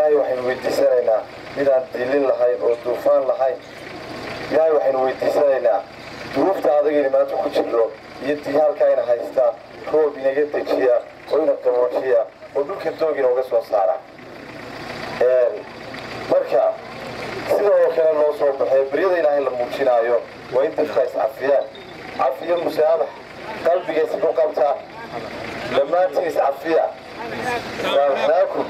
ilaahay waxaynu weydiisanaynaa midaan dilin lahayn oo duufaan lahayn ilaahay waxaynu weydiisanaynaa duruufta adagayna maanta ku jirno iyo digaalka ina haystaa roob inaga dejiya oo ina qaboojiya oo dhulka doog inooga soo saara marka sida oo kale loo soo baxay beryada ilaahay la muujinaayo waa in dadka iscafiyaan cafiyo musaabax qalbiga isku qabta dhammaantiin iscafiya saamaxnaakum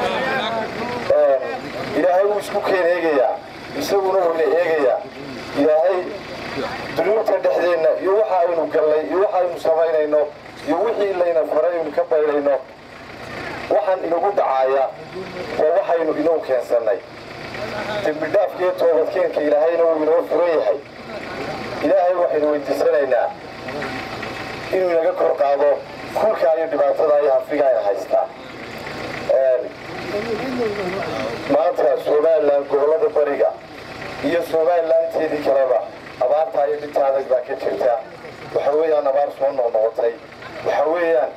ilaahay wuu isku keen eegayaa isaguna wayna eegayaa ilaahay dunuubta dhexdeenna iyo waxa aynu gallay iyo waxa aynu samaynayno iyo wixii layna faray aynu ka baydhayno waxaan inagu dhacaaya waa waxaynu inoo keensannay dembidhaafkiiyo toobadkeenka ilaahayna wuu inoo furan yahay ilaahay waxaynu weydiisanaynaa inuu inaga kor qaado kulkaa iyo dhibaatada iyo hafiga ayna haystaa maanta somalilan gobollada bariga iyo somalilanteedii kaleba abaartaa iyo dhinta adag baa ka jirta waxa weeyaan abaar soo noqnoqotay waxa weeyaan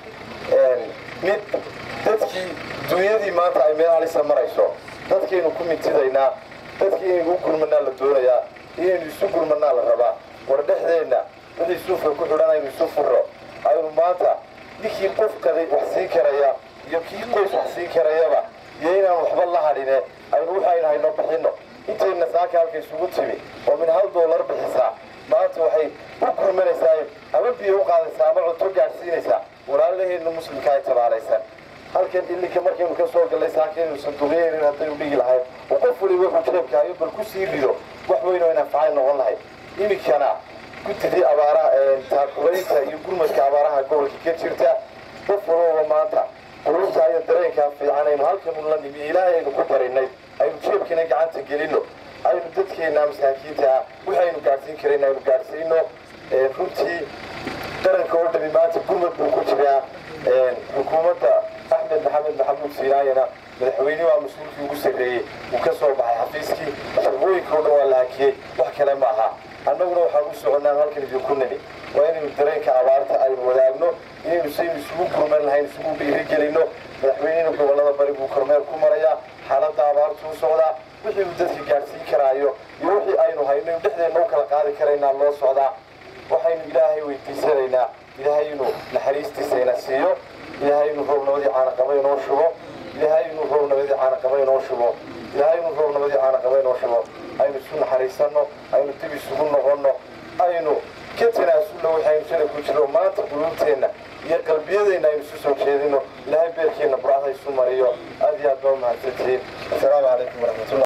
mid dadkii dunyadii maanta ay meel halisa marayso dadkaynu ku mintidaynaa dadkii inaynu u gurmanaa la doonayaa inaynu isu gurmanaa la rabaa war dhexdeenna wixii suufka ku xidhan aynu isu furro aynu maanta ninkii qof kaday wax siin karaya iyo kii qoys wax siin karayaba iyo inaan waxba la hadhine aynu waxaynu hayno bixinno intayna saaka halka isugu timi oo min hal doolar bixisaa maanta waxay u gurmanaysaa ama biyo u qaadaysaa ama cunto gaadhsiinaysaa walaalaheenna muslimka ay tabaalaysan halkan ilinka markaynu ka soo gallay saakaynu sanduuqyeenin haddaynu dhigi lahayn oo qof waliba wuxuu jeebkaayo bal ku sii rido wax weyn oo inanfacay noqon lahayd iminkana guddidii abaaraha taakulaynta iyo gurmadka abaaraha gobolka ka jirta qof walbaba maanta qulubta iyo dareenkaa fiican aynu halkanu la nimi ilaahay aynu ku barinay aynu jeebkiina gacanta gelinno aynu dadkeenna masaakiinta ah waxaynu gaadhsiin karayn aynu gaadhsiino runtii qaranka oo dhami maanta gurmad buu ku jiraa xukuumadda axmed maxamed maxamuud siinaayana madaxweyne waa mas-uulkii ugu sarreeyey uu ka soo baxay xafiiskii shaqooyinka oo dhan waa la hakiyey wax kale ma aha annaguna waxaan u soconnaan halkan idinku nimi waa inaynu dareenka abaarta aynu wadaagno inaynu saynu isugu gurman lahayn isugu dhiirigelinno madaxweynena gobollada bari buu kormeer ku marayaa xaaladda abaartu u socdaa wixii uu dadka gaadhsiin karaayo iyo wixii aynu hayno in dhexdeenna u kala qaadi karaynaa loo socdaa waxaynu ilaahay weydiisanaynaa ilaahay inuu naxariistiisa ina siiyo ilaahay inuu roobnabadii caanaqaba inoo shubo ilaahay inuu roobnabadii caanaqaba inoo shubo ilaahay inuu roobnabadii caanaqaba inoo shubo aynu isu naxariisanno aynu dib isugu noqonno aynu ka tanaasulno waxaynu shala ku jiro maanta quluubteenna iyo qalbiyadeenna aynu isu soo jeedino ilaahay beerkeenna burcada isu mariyo aad iyo aad baa u mahadsantihiin assalaamu calaykum waraxmatullah